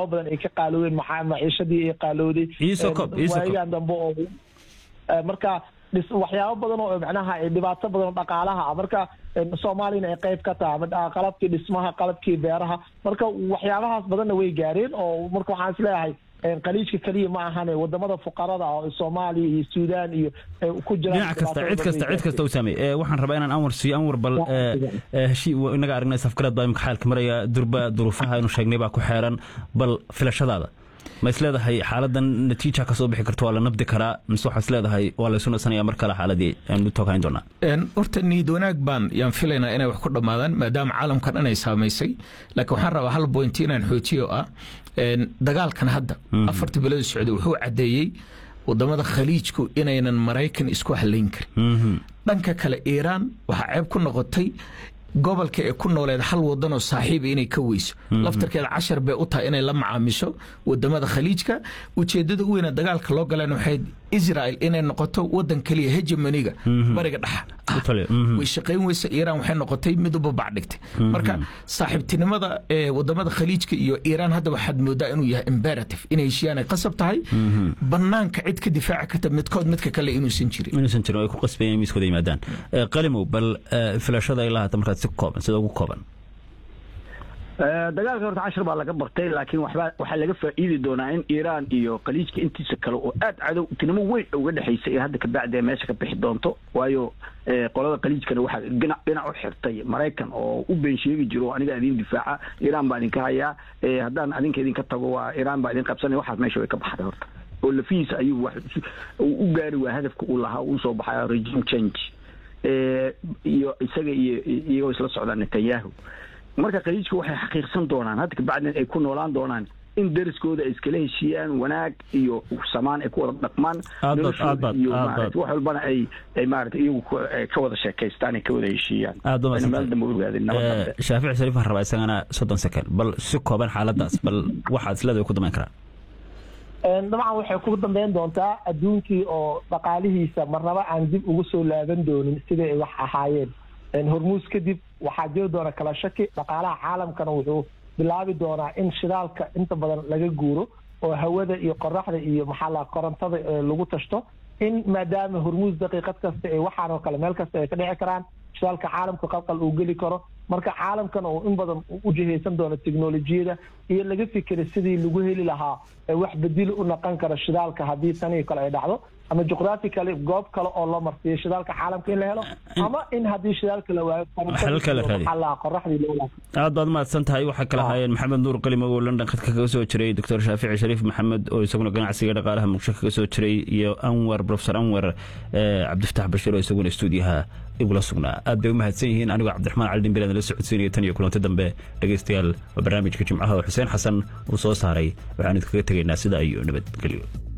waxyaabo badan ay ka qaaloodeen maxaa maciishadii ay qaalooday waayagan dambe oo marka dhis waxyaabo badan oo macnaha dhibaato badan oo dhaqaalaha ah marka soomaaliyana ay qayb ka tahay qalabkii dhismaha qalabkii beeraha marka waxyaabahaas badanna way gaareen oo marka waxaan isleeyahay qaliijka keliya ma ahane wadamada fuqarada ah oo soomaaliya iyo suudaan iyo ku jiraan dhinac kasta cid kasta cid kasta u saamey waxaan rabaa inaan anwar siiyo anwar bal heshii inaga aragnay safgarad baa imika xaalka maraya durba duruufaha inu sheegnay baa ku xeeran bal filashadaada ma is leedahay xaaladan natiija ka soo bixi karto waa la nabdi karaa mise waxaa is leedahay waa laysu nasanaya mar kale xaaladii aan u tooghayn doonaa horta niid wanaag baan yaan filaynaa inay wax ku dhammaadaan maadaama caalamkan inay saamaysay laakiin waxaan rabaa hal bointi inaan xoojiyo ah dagaalkan hadda afartii bilada socday wuxuu caddeeyey wadamada khaliijku inaynan maraykan isku halayn karin dhanka kale iiraan waxaa ceeb ku noqotay gobolka ee ku nooleed hal wadanoo saaxiiba inay ka weyso laftarkeeda cashar bay u tahay inay la macaamisho wadamada khaliijka ujeedada u weyna dagaalka loo galeen waxay israel inay noqoto wadan keliya hegemoniga bariga dhexa way shaqayn weysa iiraan waxay noqotay mid u babac dhigtay marka saaxiibtinimada wadamada khaliijka iyo iiraan hadda waxaad moodaa inuu yahay imperative inay heshiiyaan ay qasab tahay banaanka cid ka difaaci karta midkood midka kale inuusan jirin inuusan jirin ay ku qasbayeen miiskooda yimaadaan qalimow bal filashada ilaa hata markaad si kooban sida ugu kooban dagaalka horta cashar baa laga bartay laakiin waxbaa waxaa laga faa'iidi doonaa in iiraan iyo khaliijka intiisa kale oo aad cadowtinimo weyn uga dhexaysa ee hadda kabacdi ee meesha ka bixi doonto waayo qolada khaliijkana waxaa dhinac dhinac u xirtay maraykan oo u been sheegi jiro aniga idin difaaca iiraan baa idinka hayaa haddaan adinka idinka tago waa iiraan baa idin qabsanaya waxaas meesha way ka baxday horta oo lafihiisa ayuu wax u gaari waa hadafka uu lahaa uu soo baxaya regime change iyo isaga iyo iyagoo isla socdaan netanyahu marka khaliijka waxay xaqiiqsan doonaan hadda kabacdin ay ku noolaan doonaan in dariskooda ay iskala heshiiyaan wanaag iyo samaan ay ku wada dhaqmaan noloshooda iyo maarata wax walbana ay ay maarata iyagu ka wada sheekaystaan ay ka wada heshiiyaan meel dambe u ogaadeen nabad shaafici shariif waxaan rabaa isagana soddon second bal si kooban xaaladaas bal waxaad isleedahay ku damayn karaa dabcan waxay ku dambeyn doontaa adduunkii oo dhaqaalihiisa marnaba aan dib ugu soo laaban doonin sidai ay wax ahaayeen hormuus kadib waxaa jiri doona kala shaki dhaqaalaha caalamkana wuxuu bilaabi doonaa in shidaalka inta badan laga guuro oo hawada iyo qoraxda iyo maxaa la korontada lagu tashto in maadaama hormuus daqiiqad kasta ee waxaan oo kale meel kasta ay ka dhici karaan shidaalka caalamka qalqal uu geli karo marka caalamkan oo in badan u jihaysan doono teknolojiyada iyo laga fikira sidii lagu heli lahaa wax bedil u naqon kara shidaalka haddii tanii kale ay dhacdo ama juqraafi kale goob kale oo loo marsiiyo shidaalka caalamka in la helo ama in haddii shidaalka la waayo qoraxdii aad baad mahadsan tahay waxaa kala haayeen maxamed nuur qalimo oo london khadka kaga soo jiray doctor shaafici shariif maxamed oo isaguna ganacsiga dhaqaalaha muqdisho kaga soo jiray iyo anwar profesor anwar cabdifataax bashiir oo isaguna stuudiyaha igula sugnaa aad bay u mahadsan yihiin anigoo cabdiraxmaan cali dhimbir aan la socodsiinaya tan iyo kulanti dambe dhegaystayaal waa barnaamijka jimcaha oo xuseen xasan uu soo saaray waxaan idinkaga tegaynaa sida iyo nabadgelyo